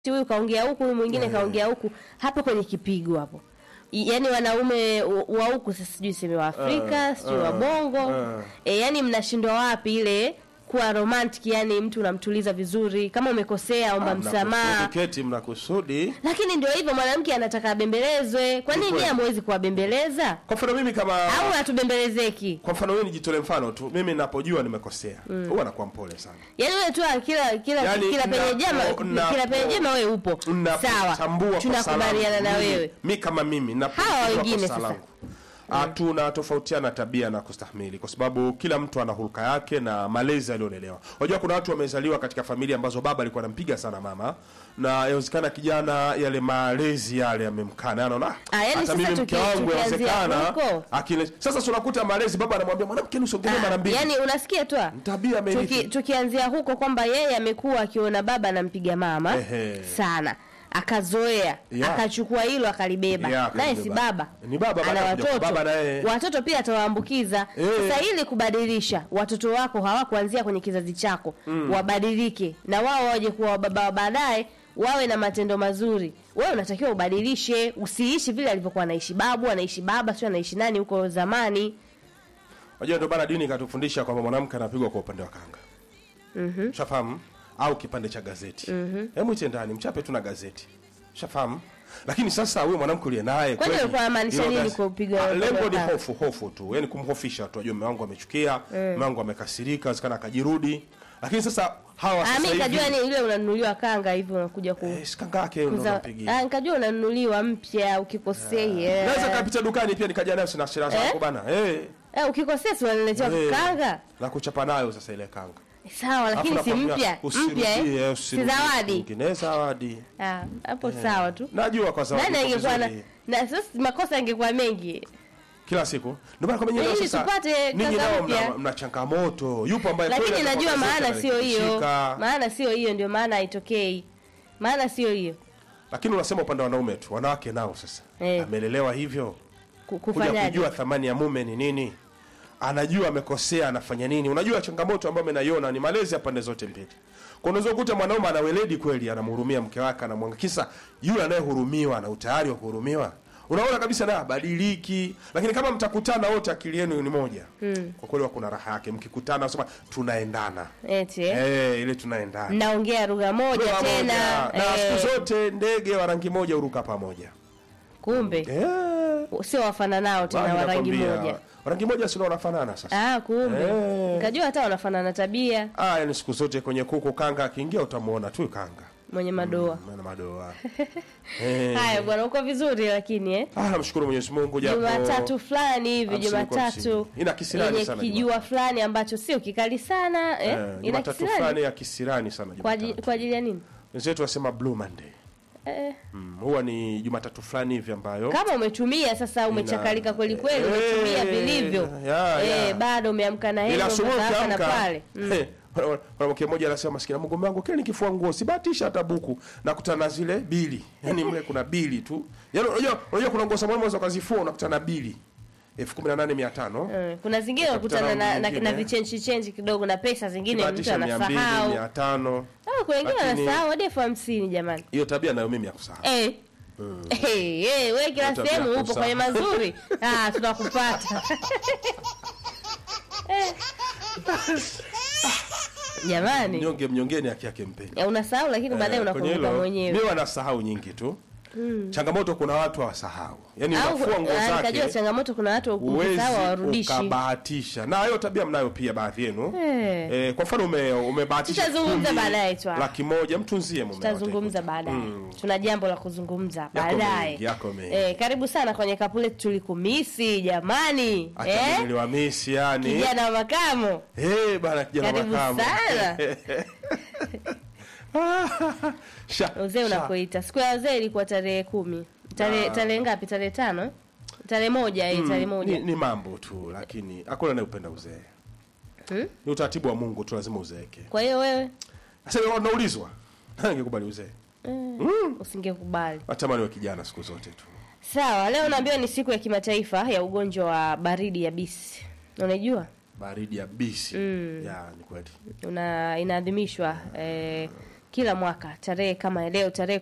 huyu kaongea huku huyu mwingine kaongea huku hapo kwenye kipigo hapo I- yaani wanaume wa- wa huku sasa sijui seme wa Afrika Eh, sijui wa eh, Bongo eh. e, yaani mnashindwa wapi ile kuwa romantic yani mtu unamtuliza vizuri kama umekosea omba msamaha keti mnakusudi lakini ndio hivyo mwanamke anataka abembelezwe kwa nini kweli. nyie hamwezi kuwabembeleza kwa mfano mimi kama au hatubembelezeki kwa mfano wewe nijitolee mfano tu mimi ninapojua nimekosea huwa nakuwa mpole sana yaani wewe tu kila kila Yaani, kila penye napo- jema napo- kila penye jema wewe upo sawa Napotambua kosa tunakubaliana langu, na mimi- wewe mi kama mimi napotambua Hawa wengine kosa sasa. langu. Ah, tunatofautiana tabia na kustahimili kwa sababu kila mtu ana hulka yake na malezi aliyolelewa unajua kuna watu wamezaliwa katika familia ambazo baba alikuwa anampiga sana mama na yawezekana kijana yale malezi yale yamemkana anaona "Ah, Ah, yaani hata sasa mimi tuki- mke wangu tukianzia yawezekana huko. akile sasa tunakuta malezi baba anamwambia mwanamke usiongelee mara mbili yaani unasikia tu ah? tabia amerithi. Tuki, tukianzia huko kwamba yeye amekuwa akiona baba anampiga mama Ehe. sana akazoea Yeah. akachukua hilo akalibeba Yeah, naye si akalibeba. baba Ni baba, ana baada ya kuja kwa watoto baba naye. watoto pia atawaambukiza Eh. sasa ili kubadilisha watoto wako hawakuanzia kwenye kizazi chako wabadilike na wao waje kuwa baba wa baadaye wawe na matendo mazuri wewe unatakiwa ubadilishe usiishi vile alivyokuwa anaishi babu anaishi baba sio anaishi nani huko zamani Unajua ndio bana dini ikatufundisha kwamba mwanamke anapigwa kwa upande wa kanga. Mhm. Shafahamu? Au kipande cha gazeti. Mhm. Hebu ite ndani mchape tu na gazeti. Shafahamu? Lakini sasa huyo mwanamke uliye naye Kwani kweli, alikuwa anamaanisha hilo nini gaze- kwa kupiga Ah, upande Lengo wa ni kanga? hofu, hofu tu. Yaani kumhofisha tu. Ajue mume wangu amechukia, mume wangu amekasirika, wezekana akajirudi. Lakini sasa hawa Ah, sasa mimi nikajua hivi ni ile unanunuliwa kanga hivyo unakuja ku eh, si kanga yake ndo kuza- unampigia. Ah, nikajua unanunuliwa mpya ukikosea. Naweza kapita dukani pia nikaja nayo sina shida zako bana. Eh. Eh, ukikosea si unaniletea eh, kanga. Na kuchapa nayo sasa ile kanga. Sawa, lakini Alafu si nakwambia, mpya. usirudie, Mpya eh? Si usirudie zawadi. nyingine, zawadi. Ah, hapo sawa tu. Najua kwa zawadi. Nani iko angekuwa na vizuri. na sasa makosa yangekuwa mengi. kila siku ndio maana kwamba nyinyi Ili leo sasa tupate ninyi kanga nao mpya. mna, mna changamoto yupo ambaye Lakini kweli najua atakuwa maana gazeti sio hiyo. analishika. Maana sio hiyo ndio maana haitokei. Maana sio hiyo. lakini unasema upande wa wanaume tu wanawake nao sasa Eh. amelelewa hivyo Ku- kuja Kufanyaje? kujua thamani ya mume ni nini anajua amekosea anafanya nini unajua changamoto ambayo menaiona ni malezi ya pande zote mbili kwa unaweza kukuta mwanaume ana weledi kweli anamhurumia mke wake anamwangakisa yule anayehurumiwa ana utayari wa kuhurumiwa unaona kabisa na badiliki lakini kama mtakutana wote akili yenu ni moja mm. kwa kweli kuna raha yake mkikutana nasema tunaendana Eti. eh? eh, ile tunaendana Mnaongea lugha moja Lugha tena. moja. na eh, siku zote ndege wa rangi moja huruka pamoja Kumbe eh, sio wafananao tena bali wa rangi nakwambia, moja. rangi moja sino wanafanana sasa Ah, kumbe. Eh. Nikajua hata wanafanana tabia ah, yani siku zote kwenye kuku kanga akiingia utamuona tu kanga mwenye madoa. ana madoa eh. Haya bwana, uko vizuri lakini eh. ah, namshukuru Mwenyezi Mungu japo Jumatatu fulani hivi, hamsini kwa Jumatatu hamsini. Ina kisirani yenye sana kijua fulani ambacho sio kikali sana eh. eh, Ina Jumatatu kisirani fulani ya kisirani sana kwa ajili Jumatatu kwa ajili ya nini? wenzetu wasema blue monday Eh, mm, huwa ni Jumatatu fulani hivi ambayo kama umetumia sasa, umechakalika kweli kweli, Eh, umetumia vilivyo ya, eh, ya. bado umeamka na ila hilo asubuhi hapa na ukiamka pale mm. eh, mwanamke mmoja anasema maskini Mungu wangu kile nikifua nguo sibahatisha hata buku nakutana na zile bili yani mle kuna bili tu yani unajua unajua kuna nguo samani unaweza ukazifua unakutana na bili elfu kumi na nane mia tano Eh, kuna zingine Utakutana unakutana na, na, nyingine. na vichenchi chenchi kidogo na pesa zingine mtu kibahatisha mia mbili anasahau. mia tano Ah, kuna wengine Lakini- wanasahau hadi elfu hamsini jamani. hiyo tabia nayo mimi ya kusahau Eh. Eh, eh, wewe kila Tabia sehemu upo kusa. kwenye mazuri. Ah, tunakupata. Eh. Jamani, mnyonge mnyongeni haki yake mpeni ya unasahau lakini baadaye Eh, kwenye unakumbuka hilo, mwenyewe. mi wanasahau nyingi tu changamoto kuna watu hawasahau yani Au unafua nguo ah, nikajua zake changamoto kuna watu huwezi ukisahau hawarudishi. ukabahatisha na hiyo tabia mnayo pia baadhi yenu Eh. Eh, kwa mfano ume, umebahatisha Tutazungumza kumi, baadaye tu. laki moja mtunzie mume tutazungumza wake. baadaye tuna jambo la kuzungumza Yako baadaye mengi, yako mengi. eh, karibu sana kwenye kapule tulikumisi jamani Hata eh? mimi niliwamisi yani kijana wa makamo Eh, bana kijana Karibu makamu sana. Sha, uzee sha. unakoita siku ya wazee ilikuwa tarehe kumi tarehe tarehe ngapi tarehe tano eh? tarehe moja eh, tarehe ni, moja ni mambo tu lakini hakuna anayependa uzee Hmm? ni utaratibu wa Mungu tu lazima uzeeke kwa hiyo wewe sasa wewe unaulizwa nani angekubali uzee eh, usingekubali natamani wa kijana siku zote tu sawa leo naambiwa ni siku ya kimataifa ya ugonjwa wa baridi ya bisi unaijua baridi ya bisi Mm. ya ni kweli una inaadhimishwa eh, kila mwaka tarehe kama ya leo tarehe